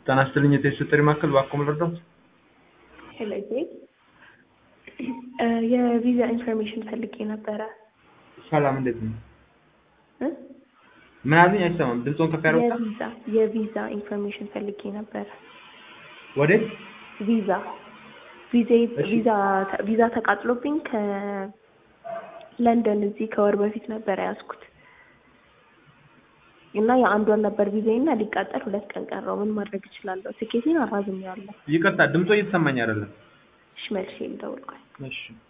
ጤና ይስጥልኝ የቴስት ጥሪ ማዕከል እባክዎ ልርዳዎት? ሄሎ ዜድ የቪዛ ኢንፎርሜሽን ፈልጌ ነበረ። ሰላም እንዴት ነው? እ? ምን አሉኝ? አይሰማም። ድምፅዎን ከፍ ያደርጉታል? የቪዛ የቪዛ ኢንፎርሜሽን ፈልጌ ነበረ። ወዴት? ቪዛ ቪዛ እሺ። ቪዛ ቪዛ ተቃጥሎብኝ ከለንደን እዚህ ከወር በፊት ነበር ያዝኩት እና የአንድ ወር ነበር ቪዛዬ እና ሊቃጠል ሁለት ቀን ቀረው። ምን ማድረግ እችላለሁ? ትኬቴን አራዝሜያለሁ። ይቅርታ ድምፅዎ እየተሰማኝ አይደለም። እሺ መልሼ ልደውል ቆይ። እሺ